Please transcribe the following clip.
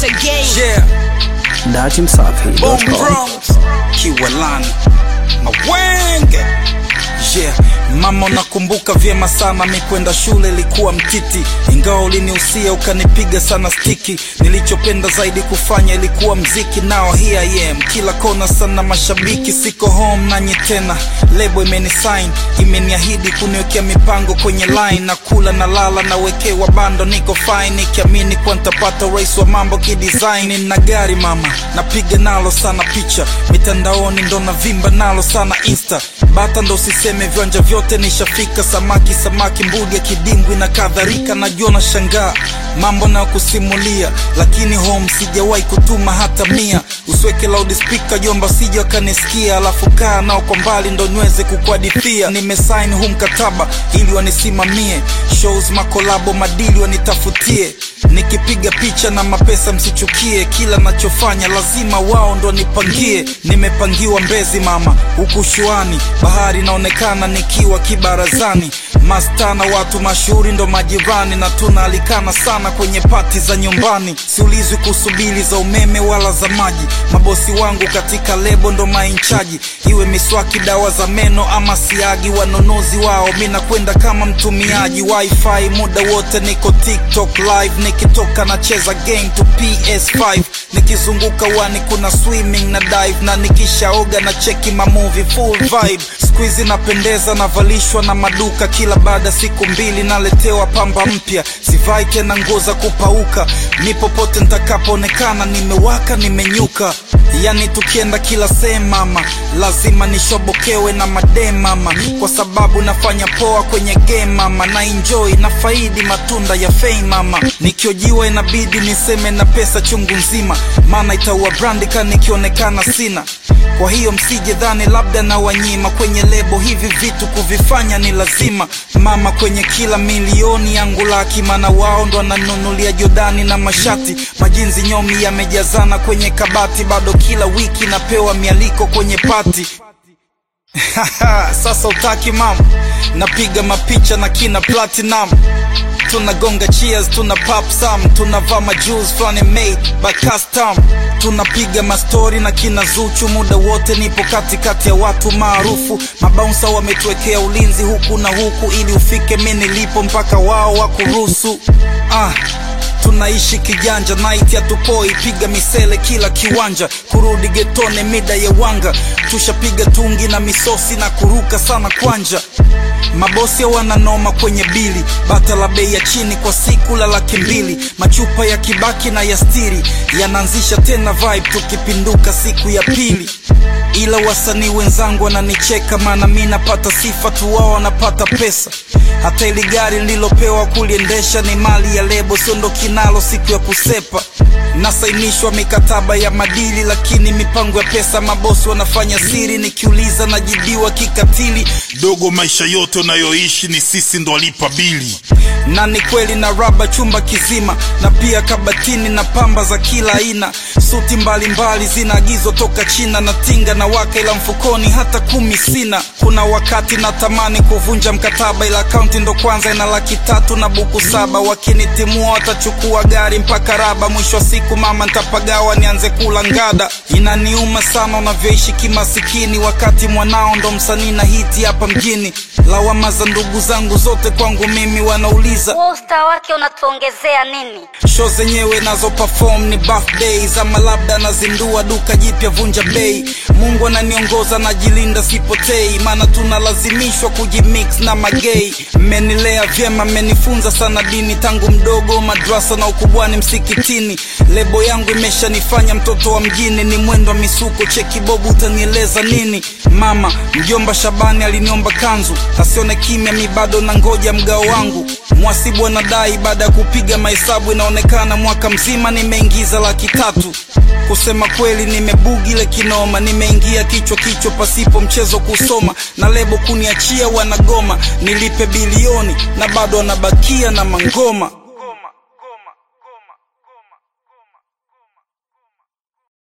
once again. Yeah, Bomb datimsafi.com Bronx, Kiwalani, Mawenge. Yeah, mama unakumbuka vyema sana mi kwenda shule ilikuwa mtiti, ingawa ulinihusia ukanipiga sana stiki. Nilichopenda zaidi kufanya ilikuwa mziki, nao here I am, kila kona sana mashabiki. Siko home nanyi tena, lebo imenisign, imeniahidi kuniwekea mipango kwenye line, na kula na lala nawekewa bando, niko fine nikiamini kuwa nitapata urais wa mambo kidesign. Nina gari mama, napiga nalo sana picha mitandaoni, ndo navimba nalo sana insta bata ndo usiseme viwanja vyote nishafika, samaki samaki, mbuga, kidimbwi na kadhalika. Najua na shangaa mambo na kusimulia, lakini home sijawahi kutuma hata mia. Usiweke loudspeaker jomba, sija wakanisikia, alafu kaa nao kwa mbali ndo niweze kukuhadithia. Nimesaini huu mkataba ili wanisimamie shows, makolabo, madili wanitafutie nikipiga picha na mapesa msichukie, kila nachofanya lazima wao ndo nipangie. Nimepangiwa Mbezi mama, huku shuani bahari inaonekana nikiwa kibarazani, mastana watu mashuhuri ndo majirani, na tunaalikana sana kwenye pati za nyumbani. Siulizwi kuhusu bili za umeme wala za maji, mabosi wangu katika lebo ndo mainchaji, iwe miswaki, dawa za meno ama siagi, wanunuzi wao mi nakwenda kama mtumiaji wifi muda wote, niko TikTok live nikitoka nacheza game to PS5 nikizunguka wani kuna swimming na dive na nikishaoga na cheki mamovie full vibe squeezy napendeza navalishwa na maduka kila baada siku mbili naletewa pamba mpya sivai tena nguo za kupauka mi popote nitakapoonekana nimewaka nimenyuka yani tukienda kila sehemu mama lazima nishobokewe na madem mama kwa sababu nafanya poa kwenye game mama na enjoy na faidi matunda ya fame mama nikiojiwa inabidi niseme na pesa chungu nzima maana itaua brandi ka nikionekana sina kwa hiyo msije dhani labda na wanyima kwenye lebo hivi vitu kuvifanya ni lazima mama kwenye kila milioni yangu laki maana wao ndo wananunulia jodani na mashati majinzi nyomi yamejazana kwenye kabati bado kila wiki napewa mialiko kwenye pati sasa utaki mama napiga mapicha na kina platinum tunagonga cheers tuna pop some tunavaa majuice flani made by custom tunapiga mastori na kina zuchu muda wote nipo katikati ya watu maarufu mabaunsa wametuwekea ulinzi huku na huku ili ufike mi nilipo mpaka wao wakuruhusu ah tunaishi kijanja night hatupoi piga misele kila kiwanja kurudi getone mida ya wanga tushapiga tungi na misosi na kuruka sana kwanja mabosi wananoma kwenye bili bata la bei ya chini kwa siku la laki mbili machupa ya kibaki na ya stiri yanaanzisha tena vibe tukipinduka siku ya pili ila wasanii wenzangu wananicheka maana mi napata sifa tu wao wanapata pesa hata ili gari nililopewa kuliendesha ni mali ya lebo sio ndo kinalo siku ya kusepa nasainishwa mikataba ya madili lakini mipango ya pesa mabosi wanafanya siri nikiuliza najibiwa kikatili dogo maisha yote unayoishi ni sisi ndo walipa bili na ni kweli na raba chumba kizima na pia kabatini na pamba za kila aina suti mbalimbali zinaagizwa toka china na tinga na waka ila mfukoni hata kumi sina kuna wakati natamani kuvunja mkataba ila akaunti ndo kwanza ina laki tatu na buku saba wakinitimua watachukua gari mpaka raba mwisho wa siku mama ntapagawa nianze kula ngada inaniuma sana unavyoishi kimasikini wakati mwanao ndo msanii na hiti hapa mjini lawama za ndugu zangu zote kwangu mimi wanauliza Wewe usta wake unatuongezea nini? show zenyewe nazo perform ni birthdays ama labda nazindua duka jipya vunja bei mungu ananiongoza najilinda sipotei maana tunalazimishwa kujimix na magei mmenilea vyema mmenifunza sana dini tangu mdogo madrasa na ukubwani msikitini lebo yangu imeshanifanya mtoto wa mjini ni mwendo wa misuko cheki bobu utanieleza nini mama mjomba shabani aliniomba kanzu asione kimya mi bado na ngoja mgao wangu mwasibu anadai baada ya kupiga mahesabu inaonekana mwaka mzima nimeingiza laki tatu kusema kweli nimebugile kinoma nimeingia kichwa kichwa pasipo mchezo kusoma na lebo kuniachia wanagoma nilipe bilioni na bado wanabakia na mangoma